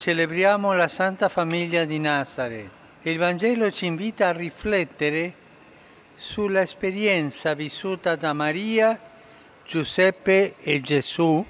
Celebriamo la Santa Famiglia di Nazareth e il Vangelo ci invita a riflettere sull'esperienza vissuta da Maria, Giuseppe e Gesù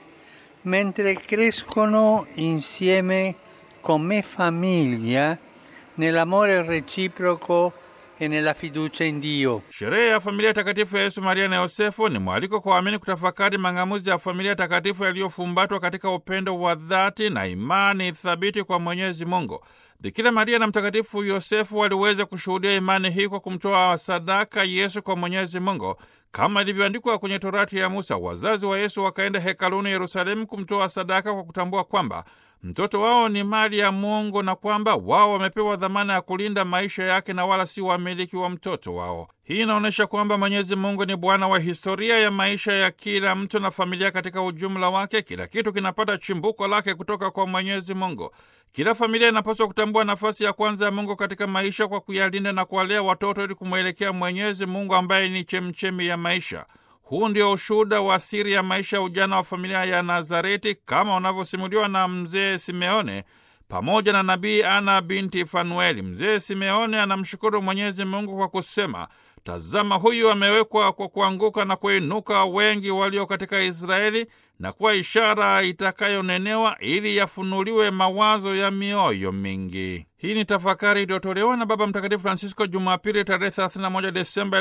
mentre crescono insieme come famiglia nell'amore reciproco e nella fiducia in Dio. Sherehe ya familia takatifu ya Yesu, Maria na Yosefu ni mwaliko kwa waamini kutafakari mang'amuzi ya familia takatifu yaliyofumbatwa katika upendo wa dhati na imani thabiti kwa Mwenyezi Mungu. Bikira Maria na Mtakatifu Yosefu waliweza kushuhudia imani hii kwa kumtoa sadaka Yesu kwa Mwenyezi Mungu kama ilivyoandikwa kwenye Torati ya Musa. Wazazi wa Yesu wakaenda hekaluni Yerusalemu kumtoa sadaka kwa kutambua kwamba mtoto wao ni mali ya Mungu na kwamba wao wamepewa dhamana ya kulinda maisha yake na wala si wamiliki wa mtoto wao. Hii inaonyesha kwamba Mwenyezi Mungu ni Bwana wa historia ya maisha ya kila mtu na familia katika ujumla wake. Kila kitu kinapata chimbuko lake kutoka kwa Mwenyezi Mungu. Kila familia inapaswa kutambua nafasi ya kwanza ya Mungu katika maisha kwa kuyalinda na kuwalea watoto ili kumwelekea Mwenyezi Mungu ambaye ni chemchemi ya maisha. Huu ndio ushuhuda wa siri ya maisha ya ujana wa familia ya Nazareti kama unavyosimuliwa na mzee Simeone pamoja na nabii Ana binti Fanueli. Mzee Simeone anamshukuru Mwenyezi Mungu kwa kusema, tazama, huyu amewekwa kwa kuanguka na kuinuka wengi walio katika Israeli na kuwa ishara itakayonenewa ili yafunuliwe mawazo ya mioyo mingi. Hii ni tafakari iliyotolewa na Baba Mtakatifu Francisco Jumapili tarehe 31 Desemba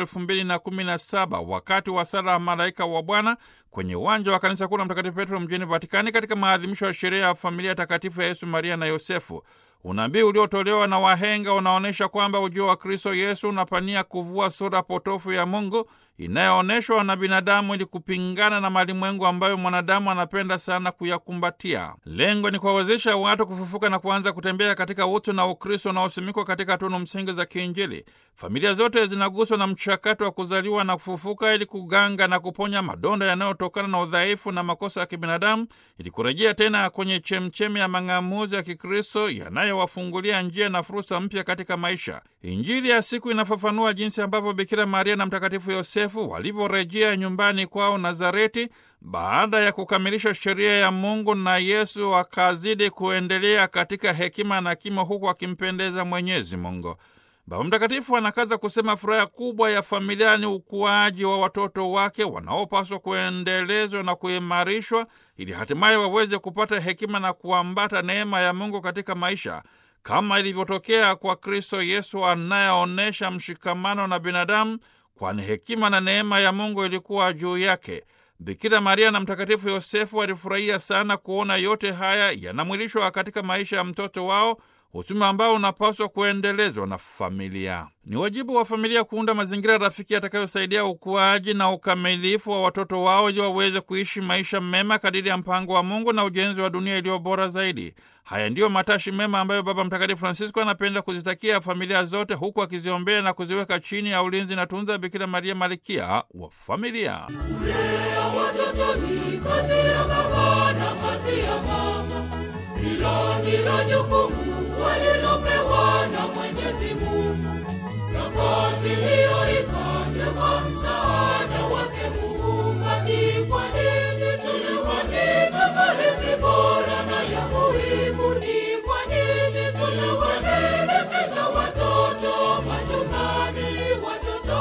2017 wakati wa sala ya malaika wa Bwana kwenye uwanja wa kanisa kuu la Mtakatifu Petro mjini Vatikani katika maadhimisho ya sherehe ya familia takatifu ya Yesu, Maria na Yosefu. Unabii uliotolewa na wahenga unaonyesha kwamba ujio wa Kristo Yesu unapania kuvua sura potofu ya Mungu inayoonyeshwa na binadamu ili kupingana na malimwengu ambayo mwanadamu anapenda sana kuyakumbatia. Lengo ni kuwawezesha watu kufufuka na kuanza kutembea katika utu na Ukristo unaosimikwa katika tunu msingi za kiinjili. Familia zote zinaguswa na mchakato wa kuzaliwa na kufufuka ili kuganga na kuponya madonda yanayotokana na udhaifu na makosa ya kibinadamu ili kurejea tena kwenye chemchemi ya mang'amuzi ya Kikristo yanayowafungulia njia na fursa mpya katika maisha. Injili ya siku inafafanua jinsi ambavyo Bikira Maria na Mtakatifu Yosefu walivyorejea nyumbani kwao Nazareti baada ya kukamilisha sheria ya Mungu, na Yesu akazidi kuendelea katika hekima na kimo, huku akimpendeza Mwenyezi Mungu. Baba Mtakatifu anakaza kusema furaha kubwa ya familia ni ukuaji wa watoto wake wanaopaswa kuendelezwa na kuimarishwa ili hatimaye waweze kupata hekima na kuambata neema ya Mungu katika maisha kama ilivyotokea kwa Kristo Yesu anayeonyesha mshikamano na binadamu, kwani hekima na neema ya Mungu ilikuwa juu yake. Bikira Maria na Mtakatifu Yosefu walifurahia sana kuona yote haya yanamwilishwa katika maisha ya mtoto wao, utume ambao unapaswa kuendelezwa na familia. Ni wajibu wa familia kuunda mazingira rafiki yatakayosaidia ukuaji na ukamilifu wa watoto wao ili waweze kuishi maisha mema kadiri ya mpango wa Mungu na ujenzi wa dunia iliyo bora zaidi. Haya ndiyo matashi mema ambayo Baba Mtakatifu Francisco anapenda kuzitakia familia zote, huku akiziombea na kuziweka chini ya ulinzi na tunza Bikira Maria, malkia wa familia. Kulea watoto ni kazi ya baba na kazi ya mama, hilo ndilo jukumu walilopewa na Mwenyezi Mungu, na kazi hiyo ifanywe kwa msaada wake Muumba. Ni kwa nini tuliwanyima malezi bora na ya muhimu? Ni kwa nini tuliwatelekeza watoto majumbani? Watoto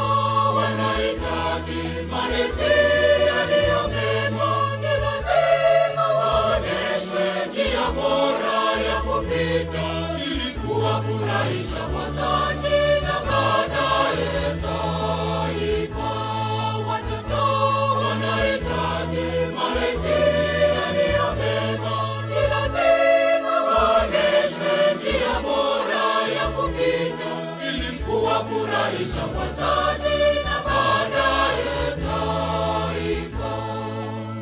wanahitaji malezi yaliyo mema, ni lazima waonyeshwe njia bora ya kupita ili kuwafurahisha wazazi na baadaye taifa. Watoto wanahitaji malezi yaliyo mema, ni lazima waonyeshwe njia bora ya kupita ili kuwafurahisha wazazi